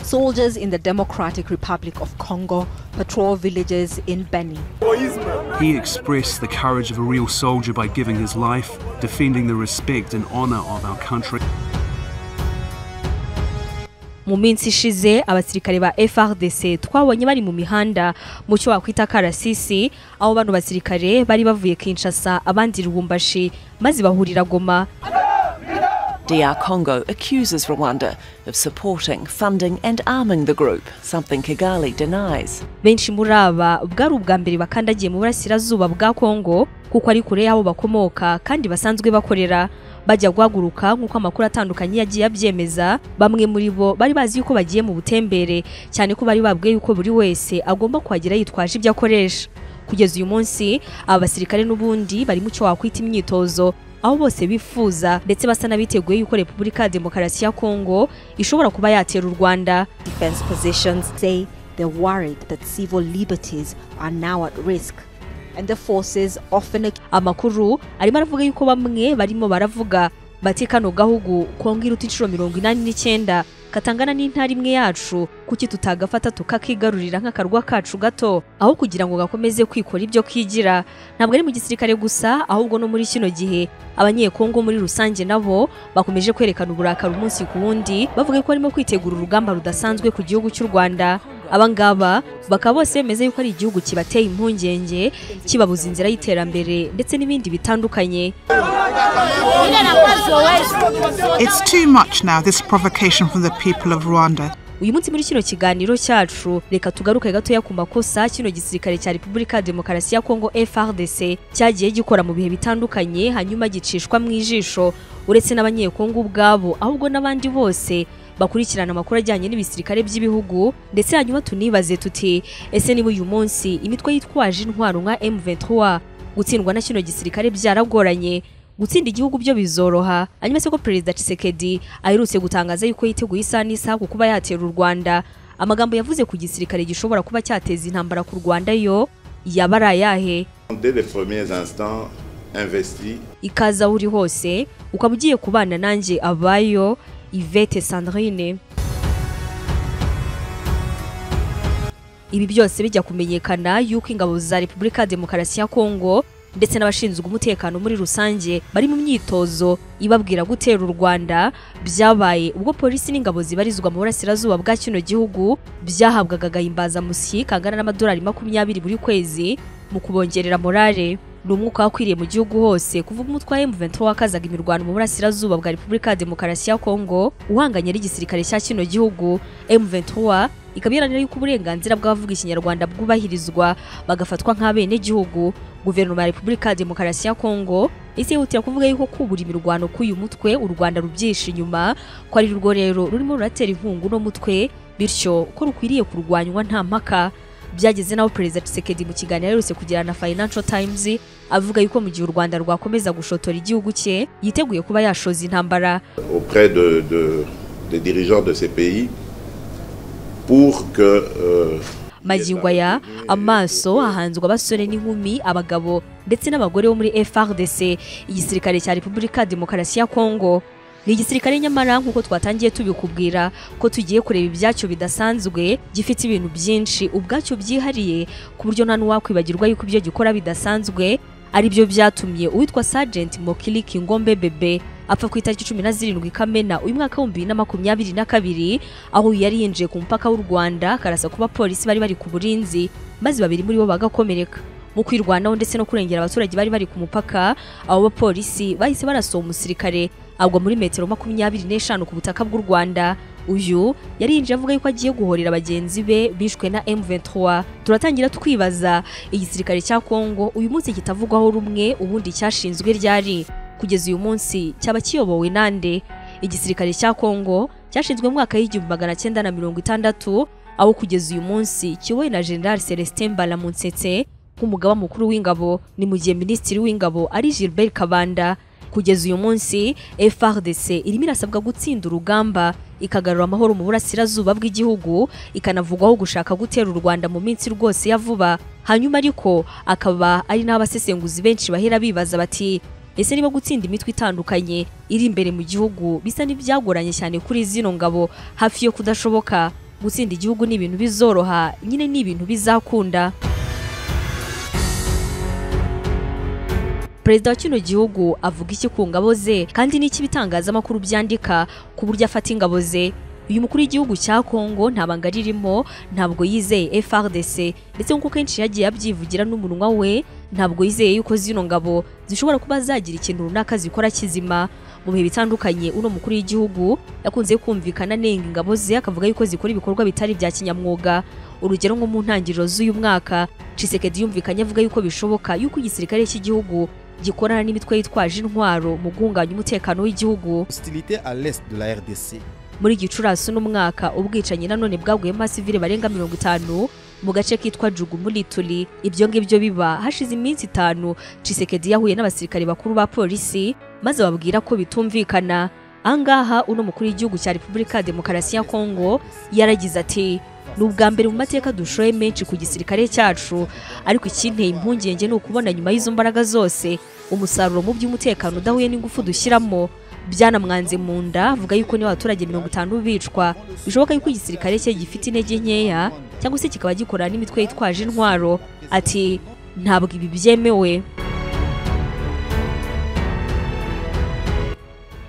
Soldiers in the Democratic Republic of Congo patrol villages in Beni. He expressed the courage of a real soldier by giving his life, defending the respect and honour of our country. mu minsi ishize abasirikare ba FRDC twabonye bari mu mihanda mu cyo wakwita karasisi aho bano basirikare bari bavuye Kinshasa abandi Lubumbashi maze bahurira Goma DR Congo accuses Rwanda of supporting, funding and arming the group, something Kigali denies. benshi muri aba bwari ubwa mbere bakandagiye mu burasirazuba bwa Kongo kuko ari kure y'abo bakomoka kandi basanzwe bakorera bajya guhaguruka nk'uko amakuru atandukanye yagiye abyemeza bamwe muri bo bari bazi yuko bagiye mu butembere cyane ko bari babwiye yuko buri wese agomba kuhagera yitwaje ibyo akoresha kugeza uyu munsi aba basirikare n'ubundi bari mu cyo wakwita imyitozo aho bose bifuza ndetse basa n'abiteguye yuko repubulika ya demokarasi ya kongo ishobora kuba yatera u rwanda Defense positions say they're worried that civil liberties are now at risk, and the forces often ac- amakuru arimo aravuga yuko bamwe barimo baravuga bati kano gahugu kongo iruta inshuro mirongo inani n'icyenda katangana n'intara imwe yacu kuki tutagafata tukakigarurira nk'akarwa kacu gato aho kugira ngo gakomeze kwikora ibyo kigira ntabwo ari mu gisirikare gusa ahubwo no muri kino gihe abanyekongo muri rusange nabo bakomeje kwerekana uburakari umunsi ku wundi bavuga ko barimo kwitegura urugamba rudasanzwe ku gihugu cy'u rwanda abangaba bakaba bose bemeza yuko ari igihugu kibateye impungenge kibabuza inzira y'iterambere ndetse n'ibindi bitandukanye It's too much now, this provocation from the people of Rwanda. uyu munsi muri kino kiganiro cyacu reka tugaruke gatoya ku makosa kino gisirikare cya repubulika ya demokarasi ya kongo frdc cyagiye gikora mu bihe bitandukanye hanyuma gicishwa mu ijisho uretse n'abanyekongo ubwabo ahubwo n'abandi bose bakurikirana amakuru ajyanye n'ibisirikare by'ibihugu ndetse hanyuma tunibaze tuti ese niba uyu munsi imitwe yitwaje intwaro nka M23 gutsindwa na kino gisirikare byaragoranye gutsinda igihugu byo bizoroha hanyuma se ko perezida Tshisekedi aherutse gutangaza yuko yiteguye isaha n'isaha ku kuba yatera u Rwanda amagambo yavuze ku gisirikare gishobora kuba cyateza intambara ku Rwanda yo yaba ari ayahe Dès les premiers instants investis, ikaza aho uri hose ukaba ugiye kubana nanjye abayo Yvette Sandrine ibi byose bijya kumenyekana yuko ingabo za Repubulika ya Demokarasi ya Kongo ndetse n'abashinzwe umutekano muri rusange bari mu myitozo ibabwira gutera u Rwanda byabaye ubwo polisi n'ingabo zibarizwa mu burasirazuba bwa kino gihugu byahabwaga agahimbazamusyi kangana n'amadolari makumyabiri buri kwezi mu kubongerera morale ni umwuka wakwiriye mu gihugu hose kuva ubwo umutwe wa M23 wakazaga imirwano mu burasirazuba bwa Repubulika ya Demokarasi ya Kongo uhanganye n'igisirikare cya kino gihugu M23 ikaba iharanira yuko uburenganzira bw'abavuga ikinyarwanda bwubahirizwa bagafatwa nk'abenegihugu guverinoma ya Repubulika ya Demokarasi ya Kongo isi yihutira kuvuga yuko kubura imirwano k'uyu mutwe u Rwanda rubyisha inyuma ko ari rwo rero rurimo ruratera inkungu uno mutwe bityo ko rukwiriye kurwanywa nta mpaka byageze n'aho perezida Tshisekedi mu kiganiro aherutse kugirana na Financial Times avuga yuko mu gihe u Rwanda rwakomeza gushotora igihugu cye yiteguye kuba yashoza intambara auprès de, de- des dirigeants de ces pays pour que euh, Magingwaya amaso ahanzwe abasore n'inkumi abagabo ndetse n'abagore bo muri FRDC igisirikare cya Repubulika ya Demokarasi ya Kongo ni igisirikare nyamara nk'uko twatangiye tubikubwira ko tugiye kureba ibyacyo bidasanzwe gifite ibintu byinshi ubwacyo byihariye ku buryo nta n'uwakwibagirwa yuko ibyo gikora bidasanzwe ari byo byatumye uwitwa Sergeant Mokili Kingombe Bebe apfa ku itariki cumi na zirindwi Kamena uyu mwaka w'ibihumbi bibiri na makumyabiri na kabiri aho yari yinjiye ku mupaka w'u Rwanda karasa kuba polisi bari bari ku burinzi maze babiri muri bo bagakomereka mu kwirwanaho ndetse no kurengera abaturage bari bari ku mupaka abo bapolisi bahise barasoha umusirikare agwa muri metero makumyabiri n'eshanu ku butaka bw'u Rwanda uyu yari yinjiye avuga yuko agiye guhorera bagenzi be bishwe na M23 turatangira twibaza igisirikare cya Kongo uyu munsi kitavugwaho rumwe ubundi cyashinzwe ryari kugeza uyu munsi cyaba kiyobowe nande igisirikare cya Kongo cyashinzwe mu mwaka w'igihumbi magana cyenda na mirongo itandatu aho kugeza uyu munsi kiyobowe na General Celestin Mbalamunsetse nk'umugaba mukuru w'ingabo ni mu gihe minisitiri w'ingabo ari Gilbert Kabanda kugeza uyu munsi FRDC irimo irasabwa gutsinda urugamba ikagarura amahoro mu burasirazuba bw'igihugu ikanavugwaho gushaka gutera u Rwanda mu minsi rwose ya vuba hanyuma ariko akaba ari n'abasesenguzi benshi bahera bibaza bati ese niba gutsinda imitwe itandukanye iri imbere mu gihugu bisa n'ibyagoranye cyane kuri zino ngabo hafi yo kudashoboka gutsinda igihugu ni ibintu bizoroha nyine ni ibintu bizakunda perezida wa kino gihugu avuga iki ku ngabo ze kandi n'iki ibitangazamakuru byandika ku buryo afata ingabo ze uyu mukuru w'igihugu cya kongo nta banga ririmo ntabwo yizeye frdc ndetse nk'uko kenshi yagiye abyivugira n'umunwa we ntabwo yizeye yuko zino ngabo zishobora kuba zagira ikintu runaka zikora kizima mu bihe bitandukanye uno mukuru w'igihugu yakunze kumvikana anenga ingabo ze akavuga yuko zikora ibikorwa bitari bya kinyamwuga urugero nko mu ntangiriro z'uyu mwaka Tshisekedi yumvikanye avuga yuko bishoboka yuko igisirikare cy'igihugu gikorana n'imitwe yitwaje intwaro mu guhungabanya umutekano w'igihugu hostilité à l'est de la RDC. muri gicurasi n'umwaka ubwicanyi nanone bwaguyemo abasivile barenga mirongo itanu mu gace kitwa jugu muri turi ibyo ngibyo biba hashize iminsi itanu Tshisekedi yahuye n'abasirikare bakuru ba polisi maze babwira ko bitumvikana angaha uno mukuru w'igihugu cya repubulika ya demokarasi ya kongo yaragize ati ni ubwa mbere mu mateka dushoye menshi ku gisirikare cyacu ariko ikinteye impungenge ni ukubona nyuma y'izo mbaraga zose umusaruro mu by'umutekano udahuye n'ingufu dushyiramo byanamwanze mu nda avuga yuko niba abaturage mirongo itanu bicwa bishoboka yuko igisirikare cye gifite intege nkeya cyangwa se kikaba gikorana n'imitwe yitwaje intwaro ati ntabwo ibi byemewe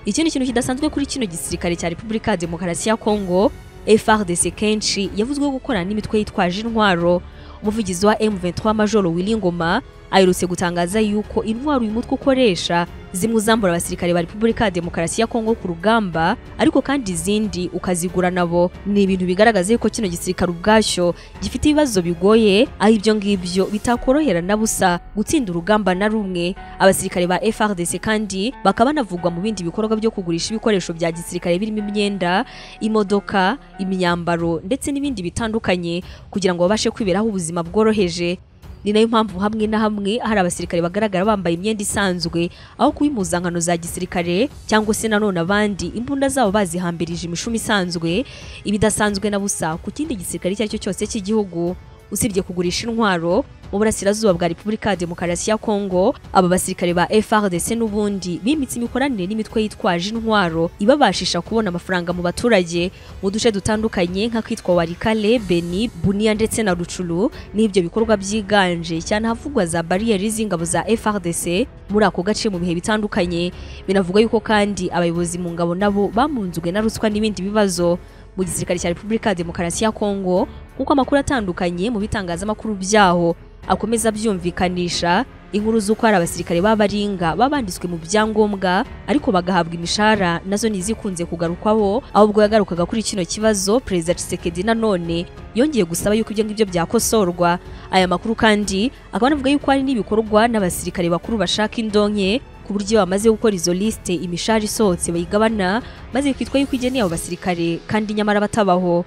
ikindi kintu kidasanzwe kuri kino gisirikare cya repubulika ya demokarasi ya kongo frdc kenshi yavuzweho gukorana n'imitwe yitwaje intwaro umuvugizi wa m23 majoro wilingoma aherutse gutangaza yuko intwaro uyu mutwe ukoresha zimwe uzambura abasirikare ba repubulika ya demokarasi ya kongo ku rugamba ariko kandi izindi ukazigura nabo ni ibintu bigaragaza yuko kino gisirikare ubwacyo gifite ibibazo bigoye aho ibyo ngibyo bitakorohera na busa gutsinda urugamba na rumwe abasirikare ba frdc kandi bakaba banavugwa mu bindi bikorwa byo kugurisha ibikoresho bya gisirikare birimo imyenda imodoka imyambaro ndetse n'ibindi bitandukanye kugira ngo babashe kwiberaho ubuzima bworoheje ni nayo mpamvu hamwe na hamwe hari abasirikare bagaragara bambaye imyenda isanzwe aho kuba impuzankano za gisirikare cyangwa se nanone abandi imbunda zabo bazihambirije imishumi isanzwe ibidasanzwe na busa ku kindi gisirikare icyo ari cyo cyose cy'igihugu usibye kugurisha intwaro mu burasirazuba bwa repubulika ya demokarasi ya kongo aba basirikare ba frdc n'ubundi bimitse imikoranire n'imitwe yitwaje intwaro ibabashisha kubona amafaranga mu baturage mu duce dutandukanye nk'akitwa warikale beni buniya ndetse na rucuru n'ibyo bikorwa byiganje cyane ahavugwa za bariyeri z'ingabo za frdc muri ako gace mu bihe bitandukanye binavugwa yuko kandi abayobozi mu ngabo nabo bamunzwe na ruswa n'ibindi bibazo mu gisirikare cya repubulika ya demokarasi ya kongo nk'uko amakuru atandukanye mu bitangazamakuru byaho akomeza abyumvikanisha inkuru z'uko hari abasirikare b'abaringa baba banditswe mu byangombwa ariko bagahabwa imishahara nazo ntizikunze kugarukwaho ahubwo yagarukaga kuri kino kibazo perezida Tshisekedi nanone yongeye gusaba yuko ibyo ngibyo byakosorwa aya makuru kandi akaba anavuga yuko hari n'ibikorwa n'abasirikare bakuru bashaka indonke ku buryo bamaze gukora izo lisite imishahara isohotse bayigabana maze bikitwa yuko igeneye abo basirikare kandi nyamara batabaho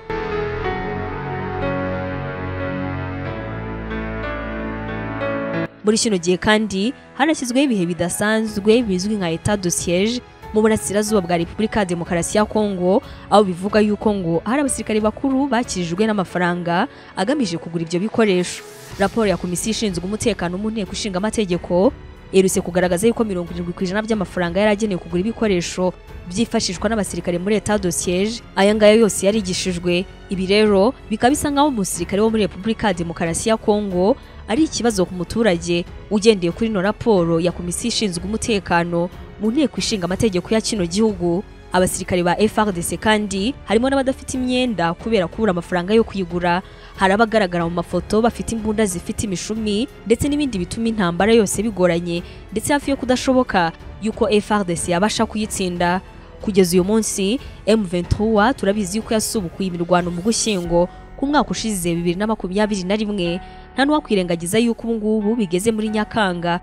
muri kino gihe kandi hanashyizweho ibihe bidasanzwe bizwi nka etat de siège mu burasirazuba bwa repubulika ya demokarasi ya kongo aho bivuga yuko ngo hari abasirikare bakuru bakirijwe n'amafaranga agamije kugura ibyo bikoresho raporo ya komisiyo ishinzwe umutekano mu nteko ishinga amategeko iherutse kugaragaza yuko mirongo irindwi ku ijana by'amafaranga yari agenewe kugura ibikoresho byifashishwa n'abasirikare muri etat de siège aya ngaya yose yarigishijwe ibi rero bikaba bisa nk'aho umusirikare wo muri repubulika ya demokarasi ya kongo ari ikibazo ku muturage ugendeye kuri ino raporo ya komisiyo ishinzwe umutekano mu nteko ishinga amategeko ya kino gihugu abasirikare ba FRDC kandi harimo n'abadafite imyenda kubera kubura amafaranga yo kuyigura hari abagaragara mu mafoto bafite imbunda zifite imishumi ndetse n'ibindi bituma intambara yose bigoranye ndetse hafi yo kudashoboka yuko FRDC yabasha kuyitsinda kugeza uyu munsi M23 turabizi yuko yasubukuye imirwano mu gushyingo ku mwaka ushize 2021 nta n'uwakwirengagiza yuko ubu ngubu bigeze muri Nyakanga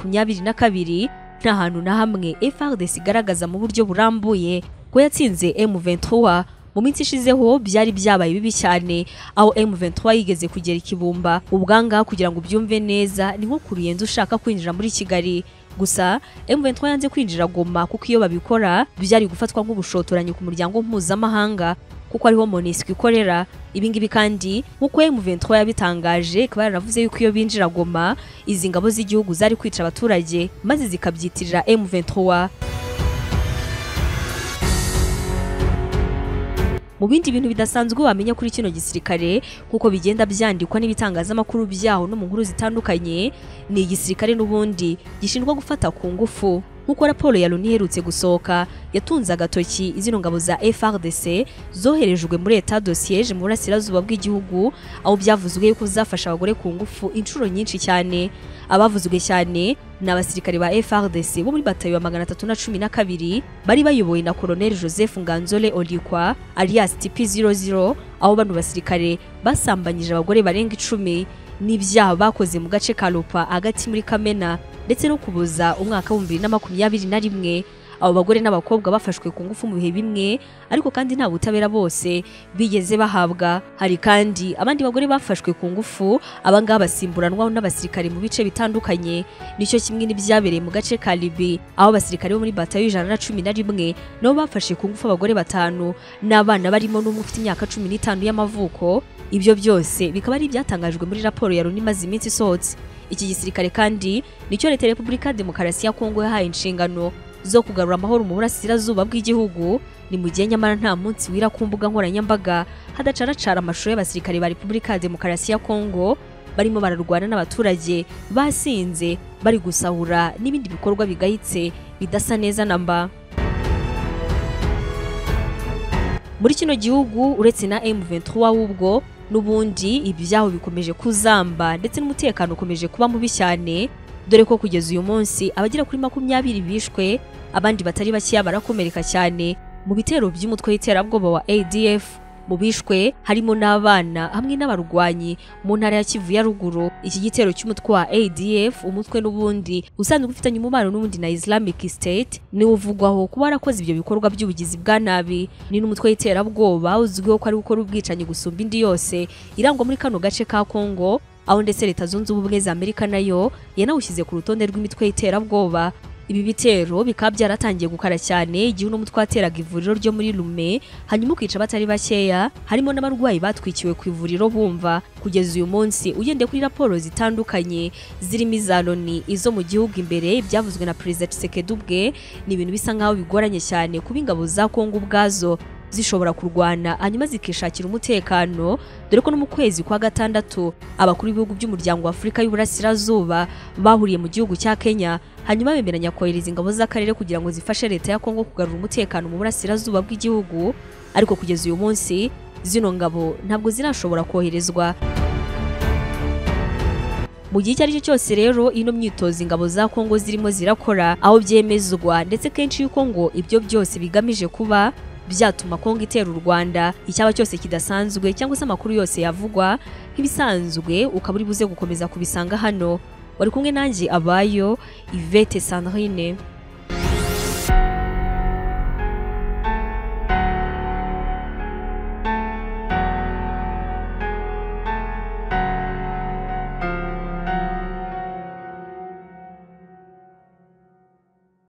2022 nta hantu na hamwe FRDC igaragaza mu buryo burambuye ko yatsinze M23 mu minsi ishizeho byari byabaye bibi cyane aho M23 yigeze kugera ikibumba ubwanga kugira ngo ubyumve neza ni nko kuruyenza ushaka kwinjira muri Kigali gusa M23 yanze kwinjira Goma kuko iyo babikora byari gufatwa nk'ubushotoranyi ku muryango mpuzamahanga kuko ariho Monusco ikorera ibingibi kandi nk'uko M23 yabitangaje ikaba yaravuze yuko iyo binjira Goma izi ngabo z'igihugu zari kwica abaturage maze zikabyitirira M23 mu bindi bintu bidasanzwe wamenya kuri kino gisirikare nk'uko bigenda byandikwa n'ibitangazamakuru byaho no mu nkuru zitandukanye ni igisirikare n'ubundi gishinjwa gufata ku ngufu nk'uko raporo ya loni iherutse gusohoka yatunze agatoki izino ngabo za frdc zoherejwe muri eta dosiyeje mu burasirazuba bw'igihugu aho byavuzwe yuko zafasha abagore ku ngufu inshuro nyinshi cyane abavuzwe cyane ni abasirikare ba frdc bo muri batayo ya magana atatu na cumi na kabiri bari bayobowe na koloneli joseph nganzole olikwa alias tp 00 aho bano basirikare basambanyije abagore barenga icumi n'ibyaha bakoze mu gace ka Lupa hagati muri Kamena ndetse no kubuza umwaka wa 2021 abo bagore n'abakobwa bafashwe ku ngufu mu bihe bimwe ariko kandi nta butabera bose bigeze bahabwa hari kandi abandi bagore bafashwe ku ngufu abangaba basimburanwaho n'abasirikare mu bice bitandukanye nicyo kimwe n'ibyabereye mu gace ka Libi aho abasirikare bo muri batayo y'ijana na cumi na rimwe nabo bafashe ku ngufu abagore batanu n'abana barimo n'umwe ufite imyaka cumi n'itanu y'amavuko ibyo byose bikaba ari ibyatangajwe muri raporo ya Loni imaze iminsi isohotse iki gisirikare kandi nicyo leta ya repubulika ya demokarasi ya kongo yahaye inshingano zo kugarura amahoro mu burasirazuba bw'igihugu ni mu gihe nyamara nta munsi wira ku mbuga nkoranyambaga hadacaracara amashusho y'abasirikare ba repubulika ya demokarasi ya kongo barimo bararwana n'abaturage basinze bari gusahura n'ibindi bikorwa bigayitse bidasa neza na mba muri kino gihugu uretse na M23 wubwo n'ubundi ibyaho bikomeje kuzamba ndetse n'umutekano ukomeje kuba mubi cyane dore ko kugeza uyu munsi abagera kuri makumyabiri bishwe abandi batari bakeya barakomereka cyane mu bitero by'umutwe w'iterabwoba wa ADF mu bishwe harimo n'abana hamwe n'abarwanyi mu ntara ya Kivu ya ruguru iki gitero cy'umutwe wa ADF umutwe n'ubundi usanzwe ufitanye umubano n'ubundi na Islamic State ni uvugwaho kuba warakoze ibyo bikorwa by'ubugizi bwa nabi ni n'umutwe w'iterabwoba uzwiho ko ari gukora ubwicanyi gusumba indi yose irangwa muri kano gace ka Congo aho ndetse leta zunze ubumwe za amerika nayo yanawushyize ku rutonde rw'imitwe y'iterabwoba ibi bitero bikaba byaratangiye gukara cyane igihe uno mutwe wateraga ivuriro ryo muri lume hanyuma ukica abatari bakeya harimo n'abarwayi batwikiwe ku ivuriro bumva kugeza uyu munsi ugendeye kuri raporo zitandukanye zirimo iza loni izo mu gihugu imbere ibyavuzwe na perezida Tshisekedi ubwe ni ibintu bisa nk'aho bigoranye cyane kuba ingabo za kongo ubwazo zishobora kurwana hanyuma zikishakira umutekano dore ko no mu kwezi kwa gatandatu abakuru b'ibihugu by'umuryango wa Afurika y'Uburasirazuba bahuriye mu gihugu cya Kenya hanyuma bemeranya kohereza ingabo z'akarere kugira ngo zifashe leta ya Kongo kugarura umutekano mu burasirazuba bw'igihugu ariko kugeza uyu munsi zino ngabo ntabwo zirashobora koherezwa mu gihe icyo ari cyo cyose rero ino myitozo ingabo za Kongo zirimo zirakora aho byemezwa ndetse kenshi yuko ngo ibyo byose bigamije kuba byatuma Kongo itera u Rwanda icyaba cyose kidasanzwe cyangwa se amakuru yose yavugwa nk'ibisanzwe ukaba uri buze gukomeza kubisanga hano wari kumwe nanjye abayo Ivete Sandrine